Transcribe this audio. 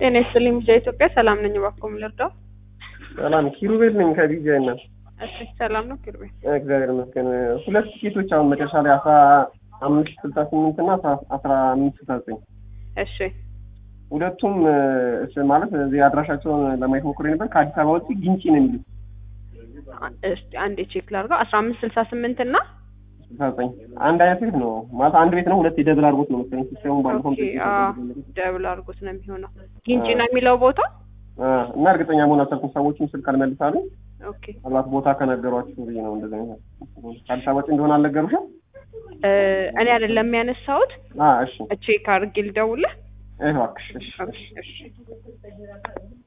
ጤና ይስጥልኝ ቢጃ ኢትዮጵያ ሰላም ነኝ። እባክዎ ምን ልርዳው? ሰላም ኪሩቤል ነኝ ከቢጃ ይናል። እሺ ሰላም ነው ኪሩቤል? እግዚአብሔር ይመስገን። ሁለት ቲኬቶች አሁን መጨረሻ ላይ አስራ አምስት ስልሳ ስምንት እና አስራ አምስት ስልሳ ዘጠኝ እሺ ሁለቱም እሺ ማለት እዚህ አድራሻቸውን ለማየት ሞክሬ ነበር። ከአዲስ አበባ ውጭ ግንጪ ነው የሚሉት እስቲ አንዴ ቼክ ላድርገው። አስራ አምስት ስልሳ ስምንት እና ስልሳ ዘጠኝ አንድ አይነት ቤት ነው ማለት አንድ ቤት ነው። ሁለት የደብል አድርጎት ነው መሰለኝ ሲስተሙ ባለፈው ኦኬ አዎ ደብል አድርጎት ነው የሚሆነው። ግንጪ ነው የሚለው ቦታ እና እርግጠኛ መሆን አልቻልኩም። ሰዎችም ስልክ አልመልሳሉ። ኦኬ ምናልባት ቦታ ከነገሯችሁ ብዬ ነው እንደዚህ አይነት ከአዲስ አበባ ውጭ እንደሆነ አልነገሩሽም? እኔ አይደለም የሚያነሳሁት። አ እሺ ቼክ አድርጌ ልደውልህ። እባክሽ እሺ እሺ እሺ